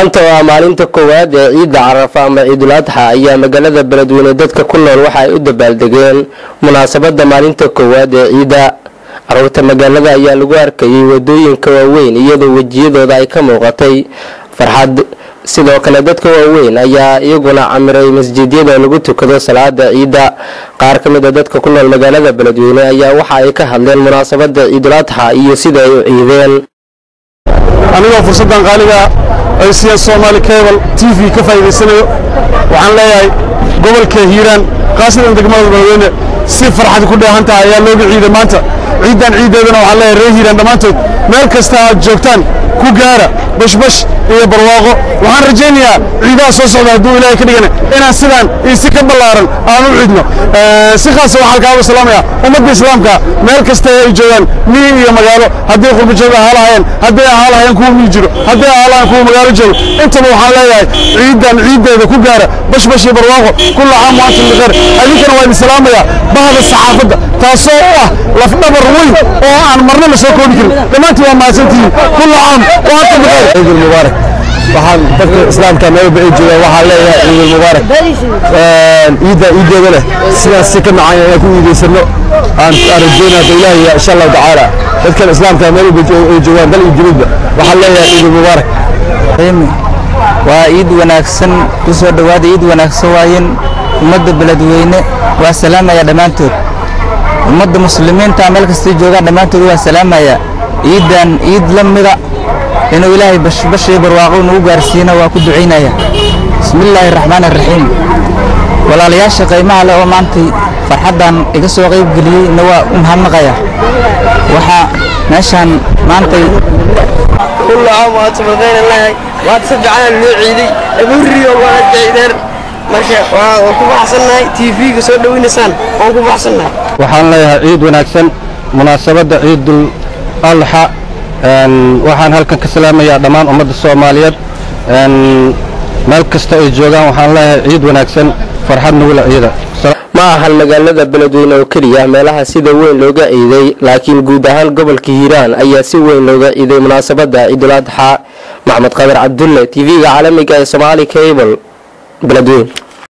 maanta oo ah maalinta koowaad ee ciidda carafa ama ciidul adxa ayaa magaalada beledweyne dadka ku nool waxa ay u dabaaldegeen munaasabada maalinta koowaad ee ciidda caruurta magaalada ayaa lagu arkayay wadooyinka waaweyn iyadoo wejiyadooda ay ka muuqatay farxad sidoo kale dadka waaweyn ayaa iyaguna camiray masjidyada lagu tukado salaada ciidda qaar ka mid a dadka ku nool magaalada beledweyne ayaa waxa ay ka hadleen munaasabada ciidul adxa iyo sida ay u ciideen anigoo fursaddan qaaliga ay siiyeen soomaali cable t v ka faa'iidaysanayo waxaan leeyahay gobolka hiiraan khaasatan degmada beledweyne si farxad ku dheehan tahay ayaa looga ciiday maanta ciiddan ciiddeedana waxaan leeyahay reer hiiraan dhammaantood meel kasta aad joogtaan ku gaara bashbash iyo barwaaqo waxaan rajaynayaa ciidaha soo socda hadduu ilaahay ka dhigana inaan sidaan iyo si ka ballaaran aan u ciidno si khaasa waxaan kaaga salaamayaa ummadda islaamka meel kasta ay joogaan miyi iyo magaalo haddii qurbajooga ahaa lahayeen haddii ahaa lahayeen kuwa miyi jiro haddii ahaa lahayeen kuwa magaalo joogo intaba waxaan leeyahay ciiddan ciiddeeda ku gaara bashbash iyo barwaaqo kulla caam wa antum bikheer idinkana waa idin salaamayaa bahda saxaafadda taasoo u ah lafdhabar weyn oo aan marna la soo koobi karin dhammaantiin waa mahadsantihiin kulla caam wa antum bikheer ciid mubaarak waxaan dadka islaamka meelba ay joogaan waxaan leeyahay ciid mubaarak ciidda ciiddeeda leh sidaas si ka macaan inaan ku iidaysano aan aan rajeynaa hadda ilaahay insha allahu tacaala dadkan islaamka meelba ay joogaan dal iyo dibadba waxaan leeyahay ciid mubaarak waa ciid wanaagsan ku soo dhowaada ciid wanaagsan waayeen ummadda beledweyne waa salaamaya dhammaantood ummadda muslimiinta meel kastay joogaan dhammaantood waa salaamaya ciiddan ciid la mida inuu ilaahay bashbash iyo barwaaqo nagu gaarsiina waa ku ducaynaya bismillaahi raxmaani raxiim walaalayaasha qiimaha leh oo maantay farxaddan iga soo qayb geliyey na waa u mahadnaqaya waxaa meeshaan maantay كل عام وأنتم بخير الله وأتصدق على النوعيدي أبوري وأنا جيدر marka waa ku baxsanahay TV-ga soo dhaweynaysaan waan ku baxsanahay waxaan leeyahay ciid wanaagsan munaasabadda ciidul adxa waxaan halkan ka salaamayaa dhammaan ummadda soomaaliyeed meel kasta ay joogaan waxaan leeyahay ciid wanaagsan farxad nugula ciida ma ahan magaalada beledweyne oo keliya meelaha sida weyn looga ciiday laakiin guud ahaan gobolka hiiraan ayaa si weyn looga ciiday munaasabada ciidul adxa maxmed qadar cabdulle tv-ga caalamiga ee somaali cable beledweyne